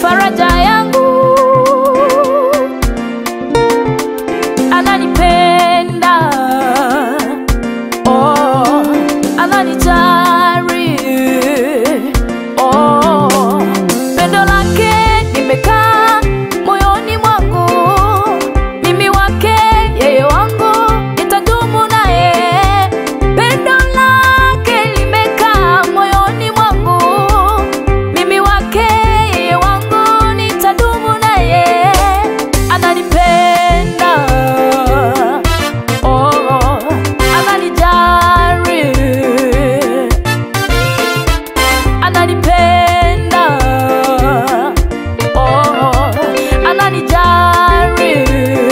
faraja yangu, ananipenda oh, ananijali oh, pendo lake nimekaa moyoni mwangu, mimi wake yeye wangu, nitadumu naye. Pendo lake limekaa moyoni mwangu, mimi wake yeye wangu, nitadumu naye. Ananipenda oh, ananijali ananipenda oh, ananijali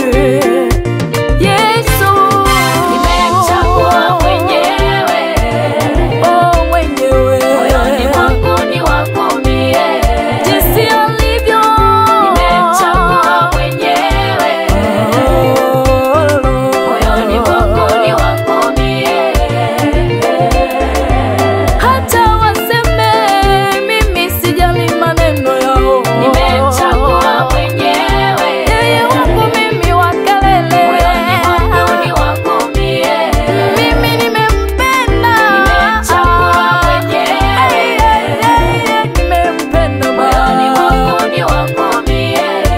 Yesu Nimemchagua mwenyewe, oh, mwenyewe moyoni mwangu ni wangu mie. jinsi alivyo Nimemchagua mwenyewe, moyoni mwangu ni wangu mie. hata waseme mimi sijali maneno yao Nimemchagua mwenyewe, yeye wangu mimi wa kelele moyoni mwangu ni wangu mie. mimi nimempenda Nimemchagua mwenyewe, nimempenda moyoni mwangu ni wangu mie.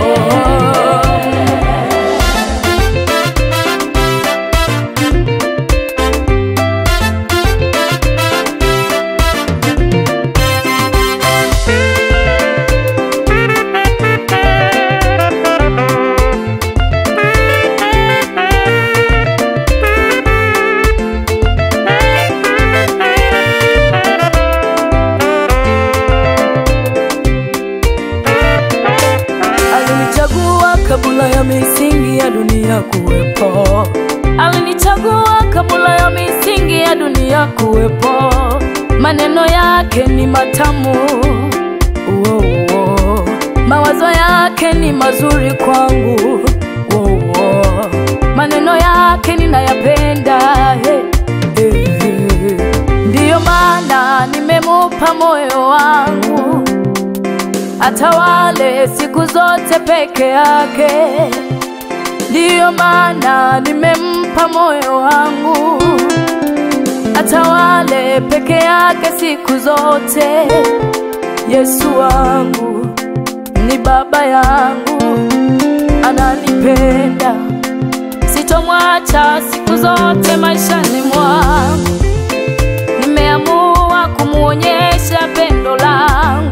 Alinichagua kabla ya misingi ya dunia kuwepo. Alinichagua kabla ya misingi ya dunia kuwepo. Maneno yake ni matamu, oh, oh. mawazo yake ni mazuri kwangu, oh, oh. maneno yake ninayapenda, hey, hey, hey. Ndiyo maana nimemupa moyo wangu atawale siku zote peke yake. Ndiyo maana nimempa moyo wangu, atawale peke yake siku zote. Yesu wangu ni baba yangu, ananipenda, sitomwacha siku zote maishani mwangu. Nimeamua kumwonyesha pendo langu